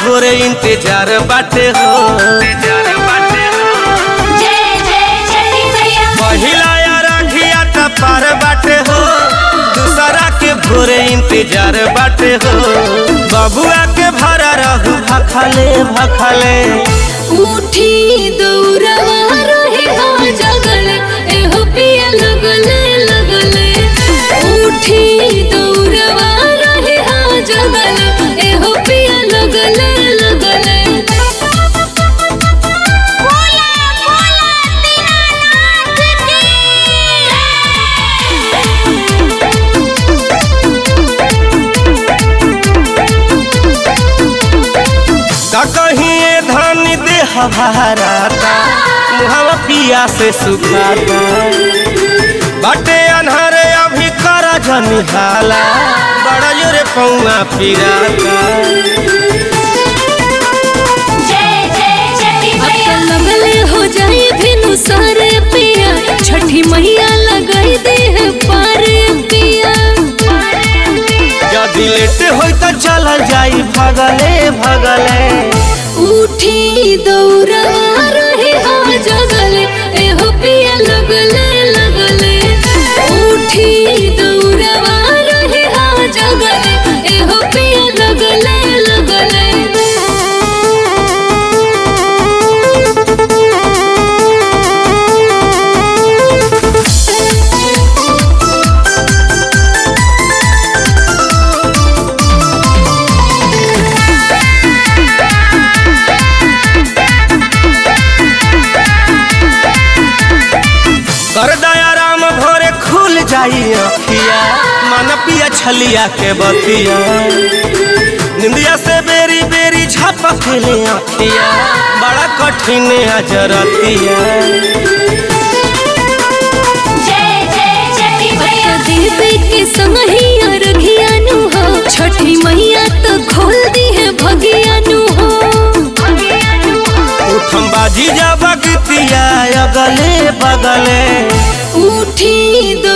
भोरे इंतजार बाटे हो जय जय छठी मैया पहिला या राखिया त पार बाटे हो दूसरा के भोरे इंतजार बाटे हो बबुआ के भरा रहू भखले भखले उठी दौड़वा रहे हाँ जगल एहो पिया लगले लगले उठी दौड़वा रहे हाँ जगल एहो पिया लगले लगले बोला बोला दीनानाथ का कहीं धन देह भराता मुहवा पिया से सुखाता बाटे अनहरे अभी कर जनिहाला बड़ा जोरे पौआ पिराता जय जय छठी मैया लगले हो जाए भिनु सारे पिया छठी मैया लगाई दे है पारे पिया यदि लेट होई त चल जाई भगले भगले उठी दौड़ा रहे हाँ जगले एहो पिया लगले लगले उठी दौड़वा रहे हाँ जगले एहो पिया लगले कर दया राम भोरे खुल जाई अखिया मन पिया छलिया के बतिया निंदिया से बेरी बेरी झपक ले अखिया बड़ा कठिन अजरतिया जय जय छठी मैया देवी के समहिया रघियानु हो छठी मैया तो खोल दी है भगियानु हो उठम बाजी जा बगतिया अगले बगले उठी दो